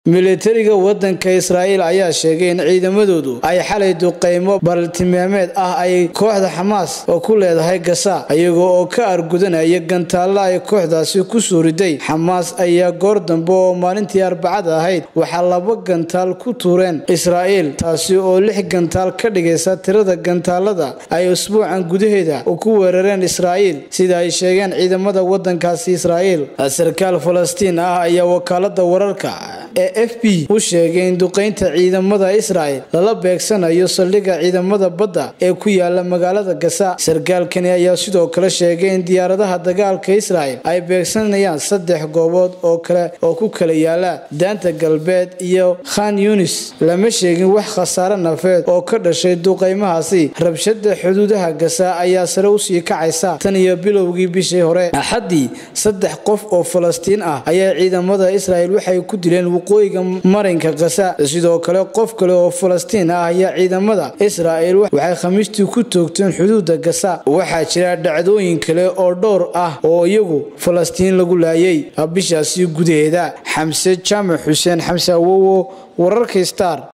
militariga wadanka israa'iil ayaa sheegay in ciidamadoodu ay xalay duqeymo bartilmaameed ah ay kooxda xamaas oo ku leedahay gasa iyagoo oo ka argudanaya gantaalla ay kooxdaasi ku soo riday xamaas ayaa goor dambe oo maalintii arbacada ahayd waxaa laba gantaal ku tuureen israa'iil taasi oo lix gantaal ka dhigaysa tirada gantaalada ay usbuucan gudaheeda ku weerareen israa'iil sida ay sheegeen ciidamada wadankaasi israa'iil sarkaal falastiin ah ayaa wakaalada wararka ee f b u sheegay in duqeynta ciidamada israa'il lala beegsanayo saldhigga ciidamada badda ee ku yaala magaalada gasa sarkaalkani ayaa sidoo kale sheegay in diyaaradaha dagaalka israa'il ay beegsanayaan saddex goobood oo kale oo ku kala yaala daanta galbeed iyo khan yunis lama sheegin wax khasaare nafeed oo ka dhashay duqeymahaasi rabshada xuduudaha gasa ayaa sare usii kacaysa tan iyo bilowgii bishii hore axaddii saddex qof oo falastiin ah ayaa ciidamada israa'il waxay ku dileen waqooyiga marinka gasa sidoo kale qof kale oo falastiin ah ayaa ciidamada israa'il waxay khamiistii ku toogteen xuduuda gasa waxaa jira dhacdooyin kale oo dhowr ah oo iyagu falastiin lagu laayay bishaasi gudaheeda xamse jaamac xuseen xamse awowo wararka star